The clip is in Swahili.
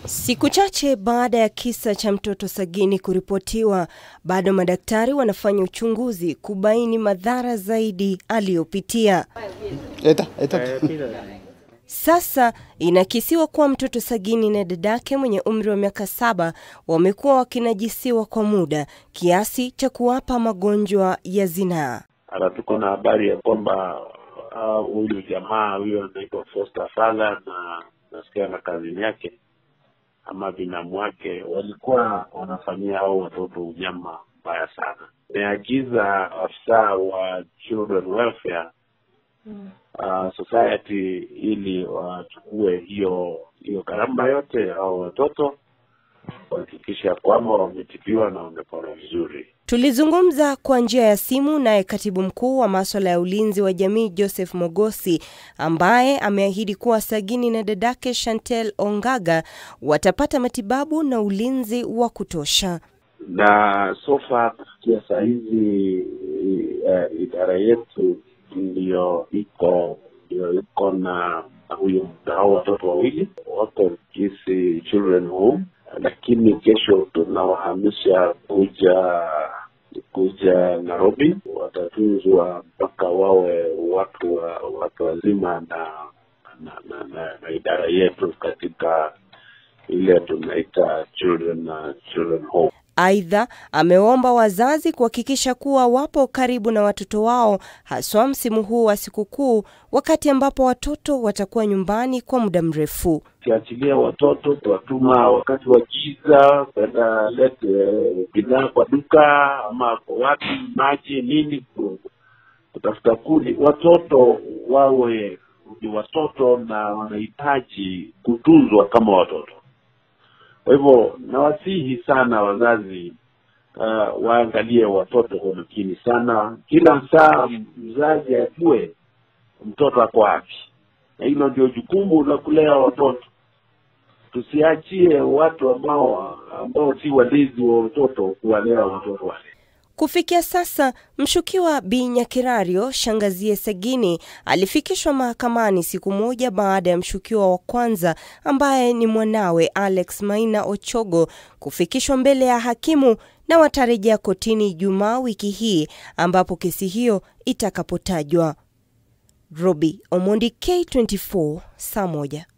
Siku chache baada ya kisa cha mtoto Sagini kuripotiwa, bado madaktari wanafanya uchunguzi kubaini madhara zaidi aliyopitia. Eta, eta. Sasa inakisiwa kuwa mtoto Sagini na dadake mwenye umri wa miaka saba wamekuwa wakinajisiwa kwa muda kiasi cha kuwapa magonjwa ya zinaa. Hata tuko na habari ya kwamba huyu uh, jamaa huyo anaitwa Foster Father na nasikia na kazini yake ama binamu wake walikuwa wanafanyia hao watoto unyama mbaya sana. Nimeagiza afisa wa children welfare uh, society ili wachukue hiyo hiyo gharama yote au watoto kuhakikisha kwamba wametibiwa na wamepona vizuri. Tulizungumza kwa njia ya simu naye katibu mkuu wa maswala ya ulinzi wa jamii Joseph Mogosi, ambaye ameahidi kuwa Sagini na dadake Chantel Ongaga watapata matibabu na ulinzi wa kutosha. Na sofa kufikia saa hizi uh, idara yetu ndiyo iko ndio iko na huyo hao watoto wawili wako Kisii Children Home, lakini kesho tunawahamisha kuja kuja Nairobi, watatunzwa mpaka wawe watu wa watu wazima na na, na, na, na idara yetu katika ile tunaita children na children home. Aidha, ameomba wazazi kuhakikisha kuwa wapo karibu na watoto wao, haswa msimu huu wa sikukuu, wakati ambapo watoto watakuwa nyumbani kwa muda mrefu. Ukiachilia watoto tuwatuma wakati wa giza kwenda lete bidhaa kwa duka ama kwa wapi, maji nini, kutafuta kuni. Watoto wawe ni watoto na wanahitaji kutunzwa kama watoto. Kwa hivyo nawasihi sana wazazi uh, waangalie watoto kwa makini sana. Kila saa mzazi ajue mtoto ako wapi, na hilo ndio jukumu la kulea watoto. Tusiachie watu ambao ambao si walezi wa watoto kuwalea watoto wale. Kufikia sasa mshukiwa Bi Nyakirario shangazie Sagini alifikishwa mahakamani siku moja baada ya mshukiwa wa kwanza ambaye ni mwanawe Alex Maina Ochogo kufikishwa mbele ya hakimu na watarejea kotini Ijumaa wiki hii ambapo kesi hiyo itakapotajwa. Robi Omondi, K24, saa moja.